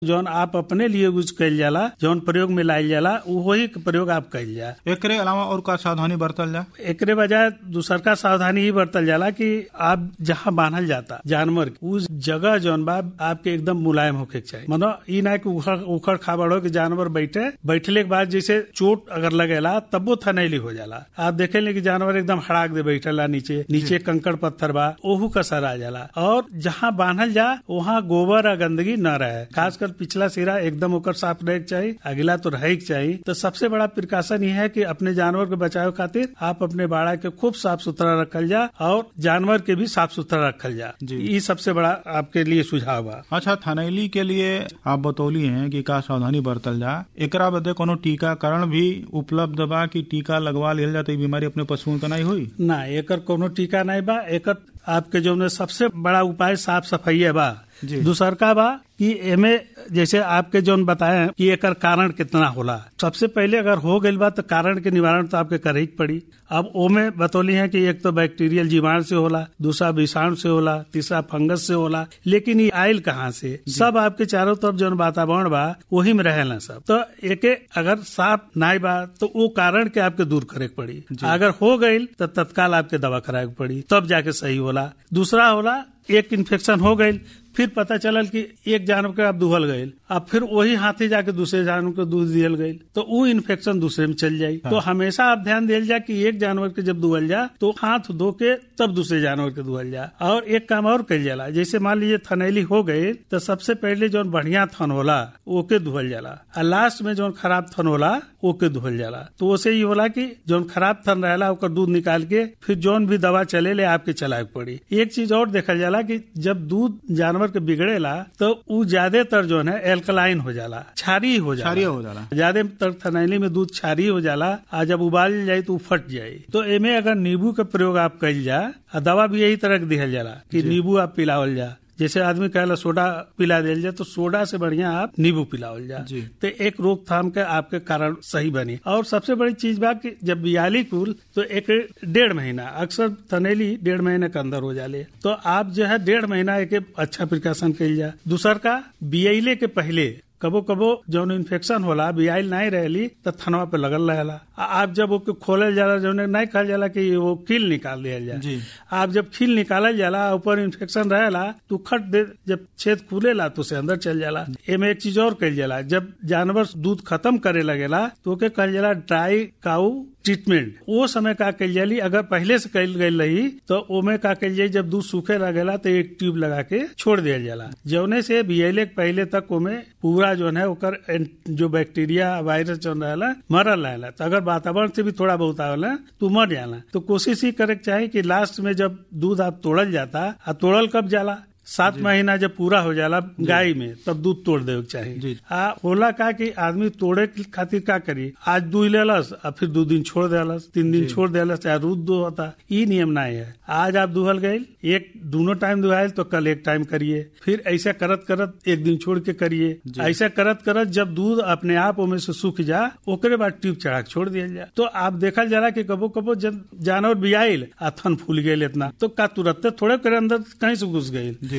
जौन आप अपने लिए यूज कइल जाला जौन प्रयोग में लाइल जाला वही के प्रयोग आप कइल जा एकरे अलावा और का सावधानी बरतल जा एकरे बजाय दूसर का सावधानी ही बरतल जाला कि आप जहाँ बांधल जाता जानवर के, उस जगह जौन बा आपके एकदम मुलायम होके के चाहिए मतलब ई ना कि उखड़ उखड़ खाबड़ हो कि जानवर बैठे बैठले के बाद जैसे चोट अगर लगेला तब वो थनैली हो जाला आप देखेंगे कि जानवर एकदम हड़ाक दे बैठेला नीचे नीचे कंकड़ पत्थर बा ओहू कसर आ जाला और जहाँ बांधल जा वहाँ गोबर और गंदगी न रहे खासकर पिछला सिरा एकदम ओकर साफ रहे के चाहिए अगला तो रहे के चाहिए तो सबसे बड़ा प्रिकॉशन ये है कि अपने जानवर के बचाव खातिर आप अपने बाड़ा के खूब साफ सुथरा रखल जा और जानवर के भी साफ सुथरा रखल जा जी। ये सबसे बड़ा आपके लिए सुझाव बा अच्छा थनैली के लिए आप बतौली हैं कि का सावधानी बरतल जा एकरा बदे कोनो टीकाकरण भी उपलब्ध बा कि टीका लगवा लिहल जा तो ई बीमारी अपने पशुओं के नहीं हुई ना एकर कोनो टीका नहीं बा एकर आपके जो में सबसे बड़ा उपाय साफ सफाई बा जी। दूसरका बा कि एमे जैसे आपके जोन बताए कि एकर कारण कितना होला सबसे पहले अगर हो गइल बा तो कारण के निवारण तो आपके करे ही के पड़ी अब ओमे बतौली है कि एक तो बैक्टीरियल जीवाणु से होला दूसरा विषाणु से होला तीसरा फंगस से होला लेकिन ये आयल कहाँ से सब आपके चारों तरफ जो वातावरण बा वही में रहेला सब तो एके अगर साफ नाई बा तो वो कारण के आपके दूर करे के पड़ी अगर हो गइल तो तत्काल आपके दवा कराए के पड़ी तब जाके सही होला दूसरा होला एक इन्फेक्शन हो गई फिर पता चलल कि एक जानवर के आप दुहल गए अब फिर वही हाथी जाके दूसरे जानवर को दूध दियल गई तो वो इन्फेक्शन दूसरे में चल जाये तो हमेशा आप ध्यान दिल जा कि एक जानवर के जब दुहल जा तो हाथ धो के तब दूसरे जानवर के दुहल जा और एक काम और कल जाला जैसे मान लीजिए थनैली हो गई तो सबसे पहले जो बढ़िया थन होला ओके दुहल जाला और लास्ट में जो खराब थन होला ओके दुहल जाला तो उसे ये होला कि जो खराब थन रहेला ओकर दूध निकाल के फिर जौन भी दवा चले ले आपके चलाए के पड़ी एक चीज और देखल जाला कि जब दूध जानवर के बिगड़ेला तो उ ज्यादातर जो है एल्कलाइन हो जाला क्षारीय हो जाला क्षारीय हो जाला। ज्यादातर थनैली में दूध क्षारीय हो जाला आ जब उबाल जाये तो उ फट जाये तो एमे अगर नींबू के प्रयोग आप कइल जा आ दवा भी यही तरह के दिहल जाला कि नींबू आप पिलावल जा जैसे आदमी कहला सोडा पिला दिल जाए तो सोडा से बढ़िया आप नींबू पिलावल जा जी। तो एक रोकथाम के आपके कारण सही बनी और सबसे बड़ी चीज बा कि जब बियाली कुल तो एक डेढ़ महीना अक्सर थनेली डेढ़ महीने के अंदर हो जाले तो आप जो है डेढ़ महीना एक अच्छा प्रिकॉशन कइल जा दूसर का बियाइले के पहले कबो कबो जौन इन्फेक्शन होला बियाइल नहीं रहली तो थनवा पे लगल रहेला आ आप जब ओके खोलल जाला जौन नहीं कहल जाला कि वो कील निकाल दिया जा जी। आप जब खील निकालल जाला ऊपर इन्फेक्शन रहेला तो खट दे जब छेद खुलेला तो उसे अंदर चल जाला एमे एक चीज और कइल जाला जब जानवर दूध खत्म करे लगेला तो ओके कहल जाला ड्राई काउ ट्रीटमेंट वो समय का कइल जाली अगर पहले से कइल गई रही तो ओमे का कइल जाई जब दूध सूखे लगेला तो एक ट्यूब लगा के छोड़ दिया जाला जौने से बियले के पहले तक ओमे पूरा जो है ओकर एंट- जो बैक्टीरिया वायरस जो रहेला मरल रहेला तो अगर वातावरण से भी थोड़ा बहुत आवेला तो मर जाला तो कोशिश ही करे के चाही कि लास्ट में जब दूध आप तोड़ल जाता आ तोड़ल कब जाला सात महीना जब पूरा हो जाला गाय में तब दूध तोड़ देवे के जी। चाही आ होला का कि आदमी तोड़े के खातिर का करी आज दूध लेलस आ फिर दो दिन छोड़ देलस तीन दिन छोड़ देलस चाहे रोज दो होता ई नियम नहीं है आज आप दुहल गए एक दोनों टाइम दुहायल तो कल एक टाइम करिए फिर ऐसा करत करत एक दिन छोड़ के करिए ऐसा करत करत जब दूध अपने आप ओमे से सूख जा ओकरे बाद ट्यूब चढ़ा के छोड़ दिया जा तो आप देखल जाला कि कबो कबो जब जानवर बियाइल आ थन फूल गए इतना तो का तुरंत थोड़े करे अंदर कहीं से घुस गई जी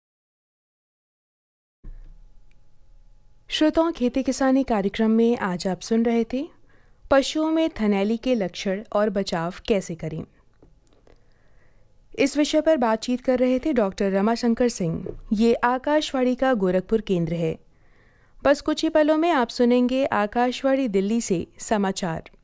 श्रोताओं खेती किसानी कार्यक्रम में आज आप सुन रहे थे पशुओं में थनैली के लक्षण और बचाव कैसे करें इस विषय पर बातचीत कर रहे थे डॉक्टर रमाशंकर सिंह ये आकाशवाणी का गोरखपुर केंद्र है बस कुछ ही पलों में आप सुनेंगे आकाशवाणी दिल्ली से समाचार